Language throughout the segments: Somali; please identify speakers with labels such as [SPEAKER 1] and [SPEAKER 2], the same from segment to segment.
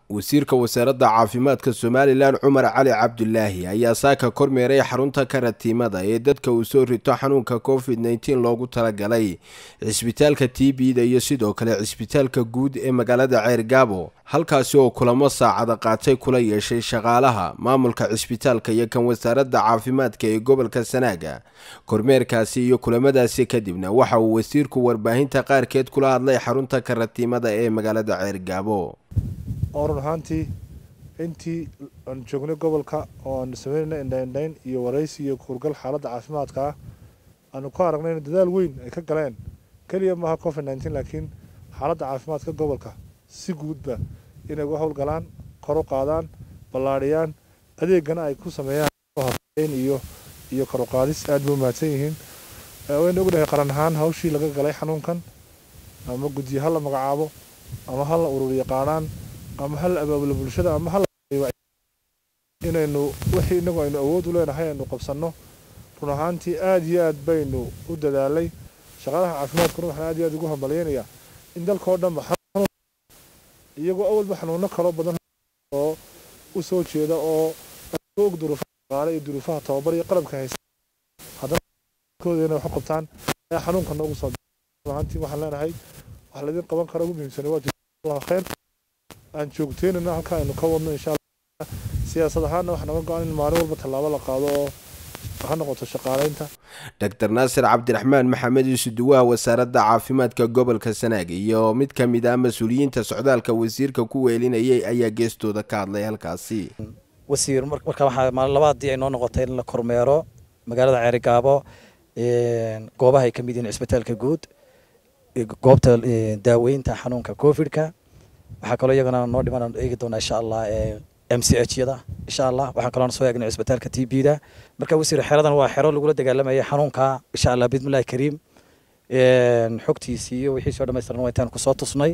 [SPEAKER 1] wasiirka wasaaradda caafimaadka somalilan cumar cali cabdulaahi ayaa saaka kormeeray xarunta karatiimada ee dadka uu soo rito xanuunka covid nteen loogu talagalay cisbitaalka t b-da iyo sidoo kale cisbitaalka guud ee magaalada ceergaabo halkaasi oo kulamo saacada qaatay kula yeeshay shaqaalaha maamulka cisbitaalka iyo kan wasaaradda caafimaadka ee gobolka sanaaga kormeerkaasi iyo kulamadaasi kadibna waxa uu wasiirku warbaahinta qaarkeed kula hadlay xarunta karatiimada ee magaalada ceergaabo
[SPEAKER 2] oo run ahaantii intii aan joognay gobolka oo aanu sameynayna indhaindhayn iyo waraysi iyo kuurgal xaaladda caafimaadka ah aanu ku aragnay in dadaal weyn ay ka galeen keliya maaha covid nteen laakiin xaaladda caafimaadka gobolka si guudba inay uga howlgalaan kor u qaadaan ballaadhiyaan adeegana ay ku sameeyaan iyo iyo kor u qaadis aad bay u mahadsan yihiin wayna ognahay qaran ahaan hawshii laga galay xanuunkan ama guddiye ha la magacaabo ama ha la urur yaqaanaan ama hal abaabula bulshada ama hal inaynu wixii inagu aynu awood u leenahay aynu qabsanno run ahaantii aada iyo aad baynu u dadaalay shaqaalaha caafimaadkuna waxaan aad iyo aad ugu hambalyeynayaa in dalkao dhanba iyagoo awalba xanuuno kaloo badan oo u soo jeeda oo og duruufaha shaqaale iyo duruufaha tababar iyo qalabka haysa haddana inay wax u qabtaan ayaa xanuunka noogu soo ahaantii waxaan leenahay wax laydin qaban kara ugu muhiimsanay waa allah khayr aan joogteynana halka aynu ka wadno insha allah siyaasad ahaanna waxaa naga go-an in maalin walba tallaabo la qaado oo ha noqoto shaqaaleynta
[SPEAKER 1] doctor naasir cabdiraxmaan maxamed isuduwaha wasaaradda caafimaadka gobolka sanaag iyo mid ka mid ah mas-uuliyiinta socdaalka wasiirka ku weelinayay ayaa geestooda ka hadlay halkaasi
[SPEAKER 3] wasiir marka waxaa maalin labaadii ay noo noqotay in la kormeero magaalada ceerigaabo goobaha ay ka mid yihiin cisbitaalka guud goobta daaweynta xanuunka covidka waxaa kaloo iyagana noo dhiman eegi doonaa insha allah m c h yada insha allah waxaan kaloo soo eegnay cisbitaalka t b da marka wasiir xeradan waa xero lagula dagaalamaya xanuunka insha allah bismillahi kariim xogtiisii iyo wixiisii oo dhamaystiran waa intaan kusoo tusnay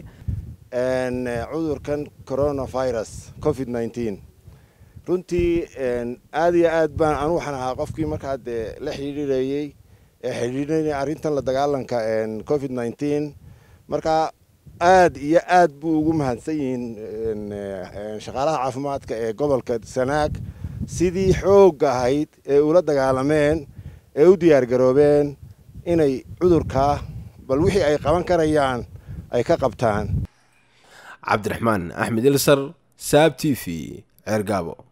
[SPEAKER 4] cudurkan coronavirus covid nteen runtii aad iyo aad baan anu waxaan ahaa qofkii markaa dee la xidhiirayey ee xidhiirinaya arrintan la dagaalanka covid nteen marka aad iyo aad buu ugu mahadsan yihiin shaqaalaha caafimaadka ee gobolka sanaag sidii xoogga ahayd ee ula dagaalameen ee u diyaargaroobeen inay cudurkaa bal wixii ay qaban karayaan ay ka qabtaan
[SPEAKER 1] cabdiraxmaan axmed ilsar saab t v ceergaabo